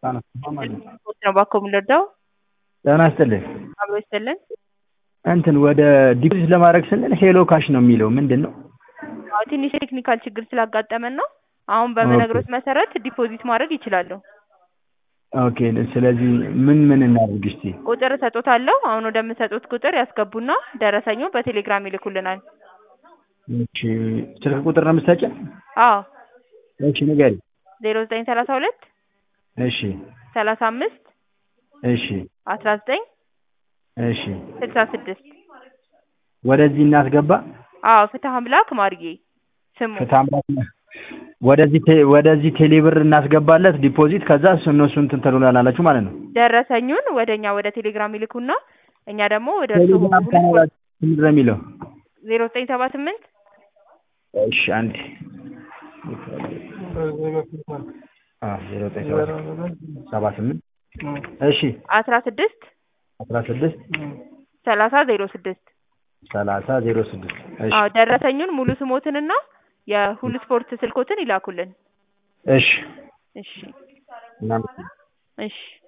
ስፖርት ነው ባኮ የምንረዳው ጤና ይስጥልኝ። አብሮ ይስጥልን። እንትን ወደ ዲፖዚት ለማድረግ ስንል ሄሎ ካሽ ነው የሚለው ምንድን ነው? አዎ ትንሽ ቴክኒካል ችግር ስላጋጠመን ነው። አሁን በምነግሮት መሰረት ዲፖዚት ማድረግ ይችላሉ። ኦኬ ስለዚህ ምን ምን እናድርግ እስቲ? ቁጥር እሰጦታለሁ። አሁን ወደምሰጡት ቁጥር ያስገቡና ደረሰኙ በቴሌግራም ይልኩልናል። እሺ ስልክ ቁጥር ነው የምትሰጪን? አዎ እሺ ንገሪኝ። ዜሮ ዘጠኝ ሰላሳ ሁለት እሺ ሰላሳ አምስት እሺ አስራ ዘጠኝ እሺ ስልሳ ስድስት ወደዚህ እናስገባ። አዎ ፍትህ አምላክ ማርዬ ስሙ ፍትሐ አምላክ ነው። ወደዚህ ቴ- ወደዚህ ቴሌብር እናስገባለት ዲፖዚት ከዛ እሱ እነሱ እንትን ትሉናላችሁ ማለት ነው። ደረሰኙን ወደ እኛ ወደ ቴሌግራም ይልኩና እኛ ደግሞ ወደ እርሱ ቴሌግራም ቻናላችሁ ምንድን ነው የሚለው? ዜሮ ዘጠኝ ሰባ ስምንት እሺ አንዴ አዎ ዜሮ ዘጠኝ ሰባ ስምንት እሺ አስራ ስድስት አስራ ስድስት ሰላሳ ዜሮ ስድስት ሰላሳ ዜሮ ስድስት እሺ አዎ ደረሰኙን ሙሉ ስሞትንና የሁሉ ስፖርት ስልኮትን ይላኩልን። እሺ እሺ እናመሰግናለን። እሺ